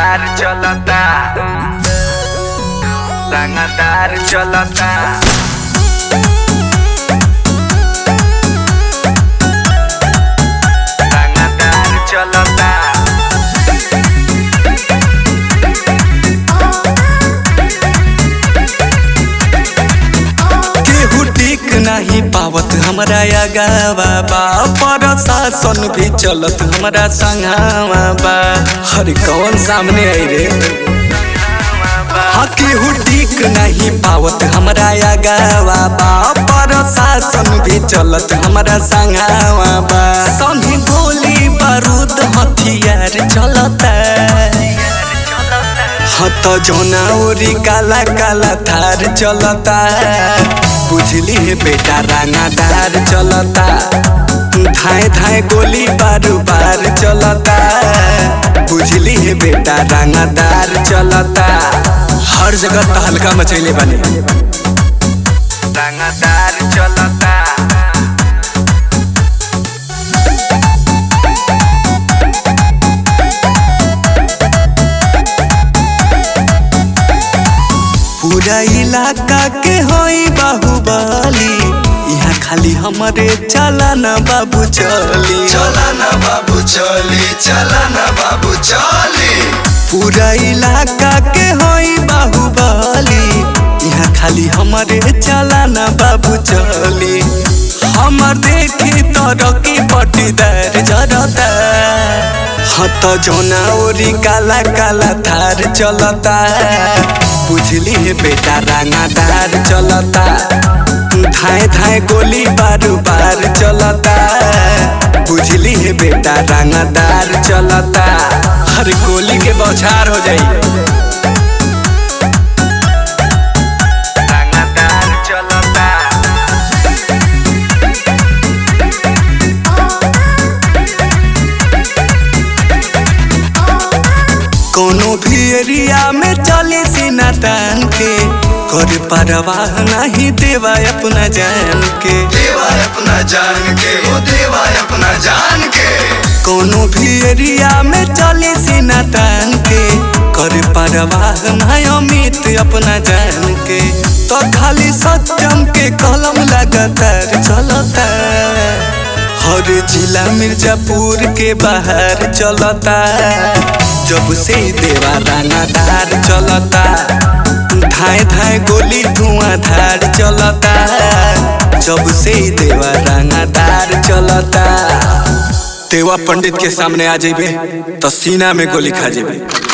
रंगदार चलता रंगदार चलता रंगदार चलता केहू टिक नहीं पावत हमरा आगावा बा प्रशासन भी चलत हमरा संघावा बा हर कौन सामने आई रे हाँ केहू टिक नहीं पावत हमरा आगावा बा प्रशासन भी चलत हमरा संघावा बा संगे गोली बारूद हथियार चलता हत जोना ओरी काला काला थार चलता बुझली है बेटा रंगादार चलता धाए धाए गोली बारू बार चलता बुझली है बेटा रंगादार चलता हर जगह तहलका मचैले बने रंगदार चलता पूरा इलाका के होई बाहुबली यहाँ खाली हमरे चला ना बाबू चली चला ना बाबू चली चला ना बाबू चली पूरा इलाका के होई बाहुबली यहाँ खाली हमरे चला ना बाबू चली हमर देखी तरकी पटीदार जरता हत जोना ओरी काला काला थार चलता बुझली है बेटा रंगादार चलता धाए धाए गोली बारू बार चलता बुझली है बेटा रंगादार चलता हर गोली के बौछार हो जाई रंगदार चलता कोनो भी एरिया में चले सीना तान के कर परवाह नहीं देवा अपना जान के देवा अपना जान के वो देवा अपना जान के कोनो भी एरिया में चले सीना तान के कर परवाह नहीं अमित अपना जान के तो खाली सत्यम के कलम लगातार चलता हर जिला मिर्जापुर के बाहर चलता जब से देवा रानादार चलता धाए धाए गोली धुआंधार चलता जब से देवा रानादार चलता देवा पंडित के सामने आ जेबे तो सीना में गोली खा जेबे